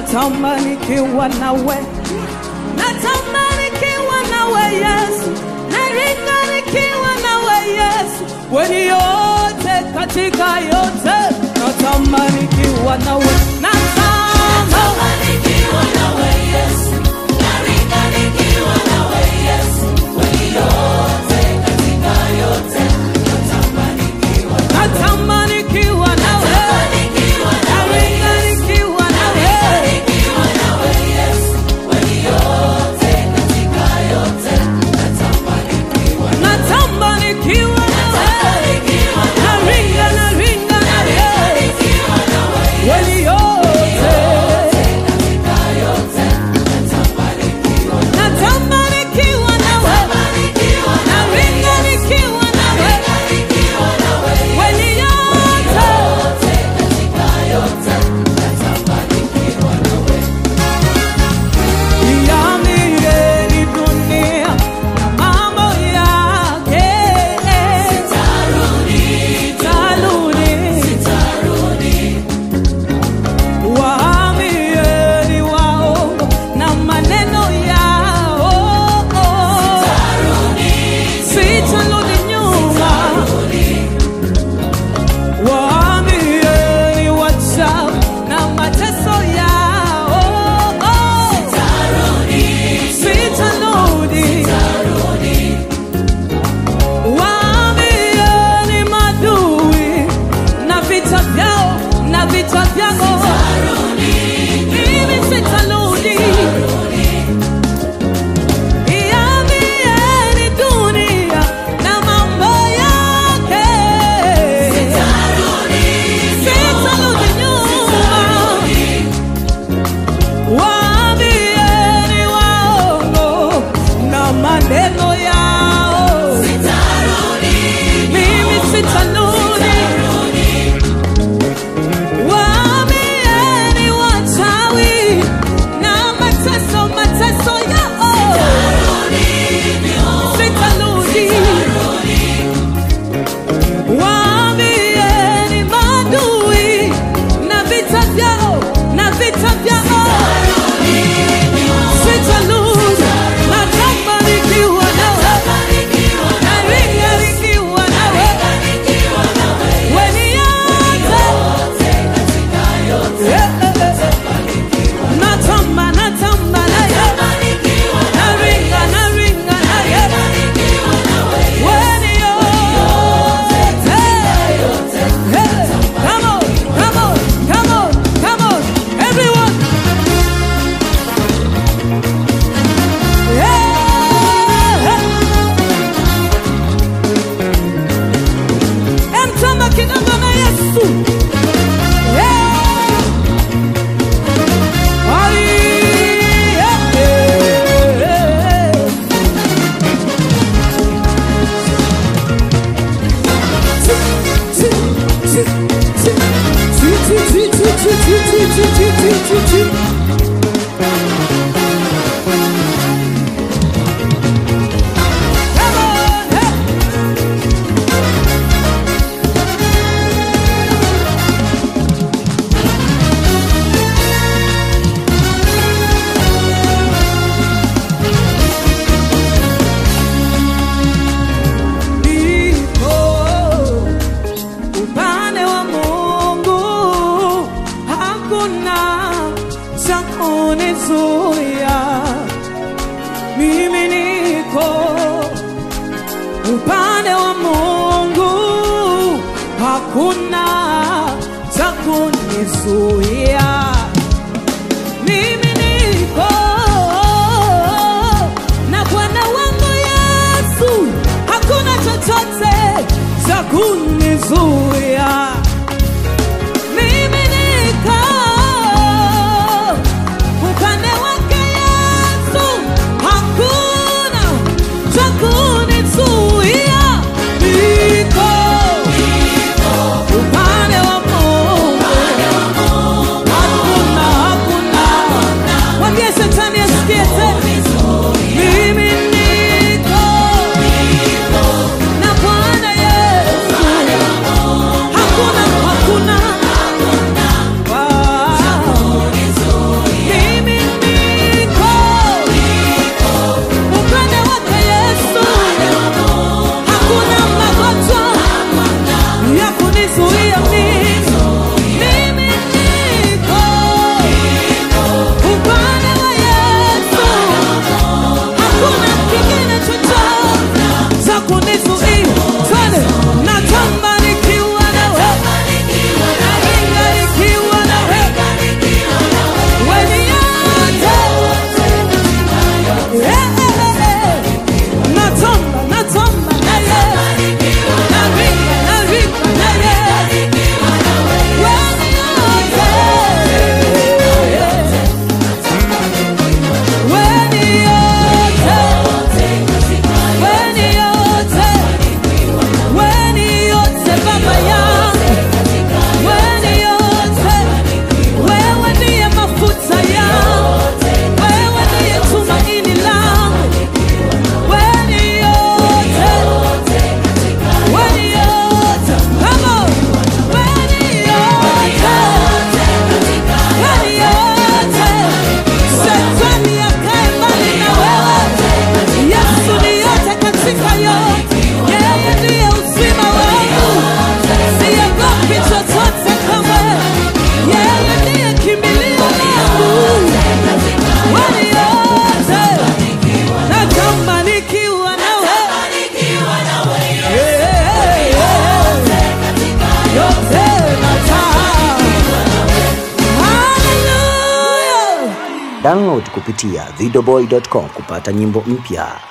natamani kiwa nawe, natamani kiwa nawe Yesu, naringa nikiwa nawe Yesu, weni yote katika yote, natamani kiwa nawe, natamani natamani kiwa nawe, naringa nikiwa nawe, natamani kiwa nawe, naringa naringa nawe, weni yote natamani kiwa nawe, naringa nikiwa nawe, weni yote Iambie dunia na mambo yake. Sitarudi. Waambieni waongo na maneno yao. Sitarudi nyuma. Waambieni wachawi na mateso yao. Sitarudi. Waambieni madui na vita vyao na vita vyao. Mimi sitarudi. Iambieni dunia na mambo yake. Sitarudi nyuma. Waambieni waongo na maneno yao. Mimi sitarudi. Waambieni wachawi na mateso mateso yao. Sitarudi. Waambieni maadui na vita vyao na vita vyao. Sitarudi. Natamani nikiwa nawe. Naringa nikiwa nawe. Weni yote. Yeah, yeah, yeah. Natamba, natamba naye. Naringa, naringa naye. Weni yote. Hey, come on, come on, come on, come on, everyone. Yeah. Emtamba kidogo na Yesu. Yeah. Ai, yeah, yeah. Come on, hey. Niko upande wa Mungu, hakuna cha kunizuia. Mimi niko upande wa Mungu, hakuna cha kunizuia. Mimi niko na Bwana wangu Yesu, hakuna chochote cha kunizuia. Mimi niko upande wake Yesu, hakuna cha kunizuia. Niko upande wa Mungu, hakuna hakuna. Mwambie shetani asikie tena. Mimi niko na Bwana Yesu, Download kupitia videoboy.com kupata nyimbo mpya.